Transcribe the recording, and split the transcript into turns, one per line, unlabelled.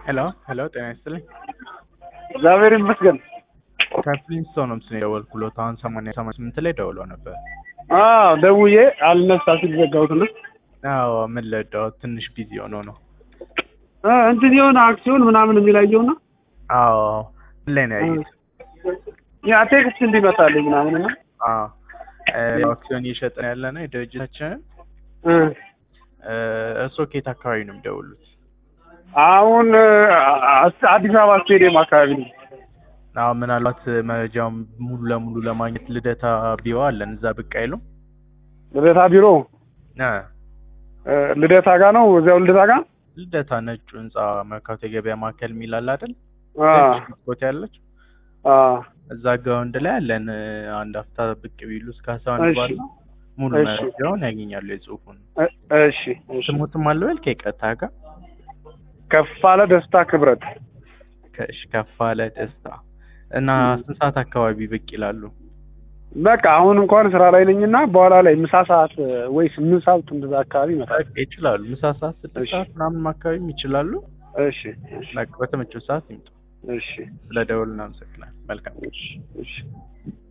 ሄሎ ሄሎ፣ ጤና ይስጥልኝ።
እግዚአብሔር ይመስገን።
ከፍሊንስቶን ነው ምስል የደወልኩሎት አሁን ሰማንያ ሰማንያ ስምንት ላይ ደውሎ ነበር።
አዎ ደውዬ አልነሳ ሲል ዘጋሁትና
አዎ ምን ልርዳው? ትንሽ ቢዚ ሆኖ ነው።
እ እንትን የሆነ አክሲዮን ምናምን የሚላየውና
አዎ ምን ላይ ነው ያየሁት?
ያ ቴክስት እንዲመጣልኝ ምናምን እና
አዎ እ አክሲዮን እየሸጥን ያለ ነው የድርጅታችንን።
እ
እርሶ ከየት አካባቢ ነው የሚደውሉት?
አሁን አ- አዲስ አበባ ስቴዲየም አካባቢ ነው።
አዎ ምናልባት መረጃውን ሙሉ ለሙሉ ለማግኘት ልደታ ቢሮ አለን እዛ ብቅ አይሉም?
ልደታ ቢሮ
እ
እ ልደታ ጋ ነው። እዚያው ልደታ ጋ
ልደታ ነጩ ህንጻ መርካቶ የገበያ ማዕከል የሚል አለ አይደል?
አ
ቦታ ያለች
አ
እዛ ግራውንድ ላይ አለን። አንድ አፍታ ብቅ ቢሉ እስከ አስራ አንድ
እሺ።
ባለው ሙሉ
እሺ።
መረጃውን ያገኛሉ። የጽሁፉን
እ እሺ እሺ።
ስሙትም አለበል ከይቅርታ ጋር
ከፋለ ደስታ ክብረት
ከእሽ ከፍ አለ ደስታ እና ስንት ሰዓት አካባቢ ብቅ ይላሉ?
በቃ አሁን እንኳን ስራ ላይ ነኝና በኋላ ላይ ምሳ ሰዓት ወይ ስምንት ሰዓት እንደዛ አካባቢ ይመጣል።
በቃ ይችላሉ። ምሳ ሰዓት ስድስት
እሺ።
ሰዓት ምናምን አካባቢ ይችላሉ።
እሺ እሺ
በቃ በተመቸው ሰዓት ይምጡ።
እሺ
ስለ ደውል እናመሰግናለን። መልካም
እሺ እሺ